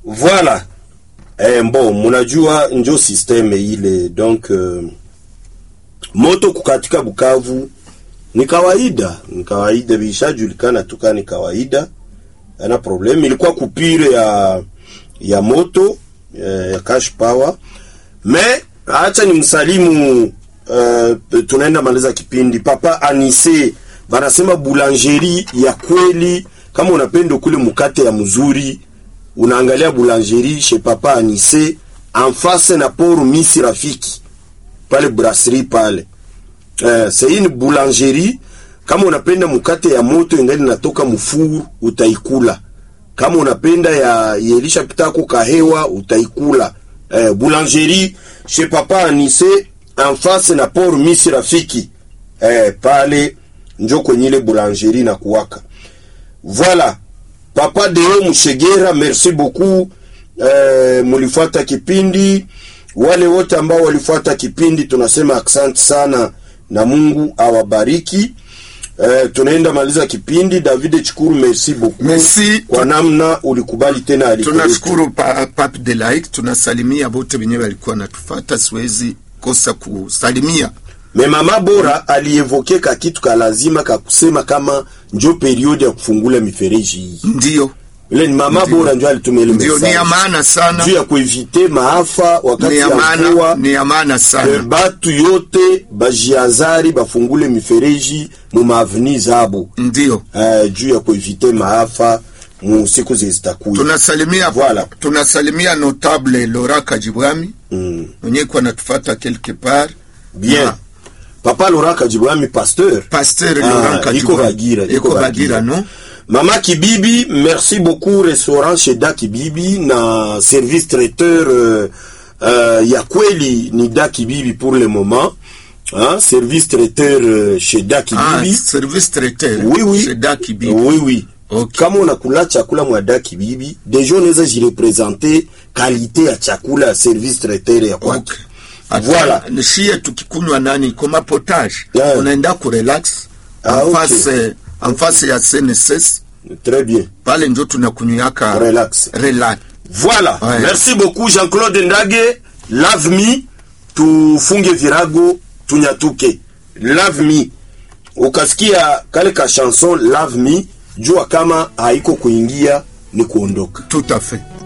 Voilà. Eh, bon, munajua njo systeme ile donc uh, moto kukatika Bukavu ni kawaida, ni kawaida, vishajulikana tuka ni kawaida, ana problem. Ilikuwa kupire ya ya moto eh, ya cash power me acha ni msalimu uh, tunaenda maliza kipindi papa Anise banasema boulangerie ya kweli. Kama unapenda kule mukate ya mzuri, unaangalia boulangerie chez papa Anise en face na port Misi Rafiki pale brasserie pale. Uh, c'est une boulangerie. Kama unapenda mukate ya moto ingali natoka mufuru utaikula. Kama unapenda ya yelisha pitako kahewa utaikula. Uh, boulangerie chez papa Anise en face na port Misi Rafiki. Uh, pale njo kwenye ile boulangerie na kuwaka. Voilà. Papa Deo Mushegera, merci beaucoup. Eh, mulifuata kipindi. Wale wote ambao walifuata kipindi tunasema asante sana na Mungu awabariki. Eh, tunaenda maliza kipindi. David Chikuru, merci beaucoup. Merci. Kwa namna ulikubali tena aliko. Tunashukuru pa, Pape de Laik, tunasalimia wote wenyewe walikuwa natufata, siwezi kosa kusalimia Me mama bora alievoke ka kitu ka lazima ka kusema kama njo periode ya kufungula mifereji hii. ndio Ile ni mama bora njo alitumia ile ndio, ni message. ya maana sana, juu ya kuevite maafa wakati ni ya ya maana, mvua. ni ya maana Eh, sana. batu yote bajiazari bafungule mifereji mu maaveni zabo Ndio eh, juu ya kuevite maafa mu siku zizitakuya. tunasalimia Voilà. tunasalimia notable Laura Kajibwami Mm. mwenye kwa natufata quelque part Bien. Na Papa Laurent Kajibwami pasteur. Pasteur Ah, Laurent iko Kajibwami Bagira, iko iko Bagira. Bagira no Mama Kibibi, merci beaucoup restaurant chez Da Kibibi na service traiteur euh, euh, ya kweli ni Da Kibibi pour le moment. Hein, service traiteur euh, chez Da ah, Kibibi. service traiteur oui oui. chez Daki Bibi. Oui oui. Okay. Kama unakula chakula mwa Da Kibibi, deja unaweza jirepresente kalite ya chakula ya service traiteur ya kwake. Okay. Ata- Voilà. shie tukikunywa nani koma potage Yeah. unaenda kurelax Ah, en okay. face en face ya CNSS Très bien. pale njo tunakunywaka Relax. relax Voilà. Ouais. Merci beaucoup Jean-Claude Ndage. Love me tufunge virago tunyatuke. Love me. Ukasikia kale ka chanson Love me, jua kama haiko kuingia ni kuondoka. tout à fait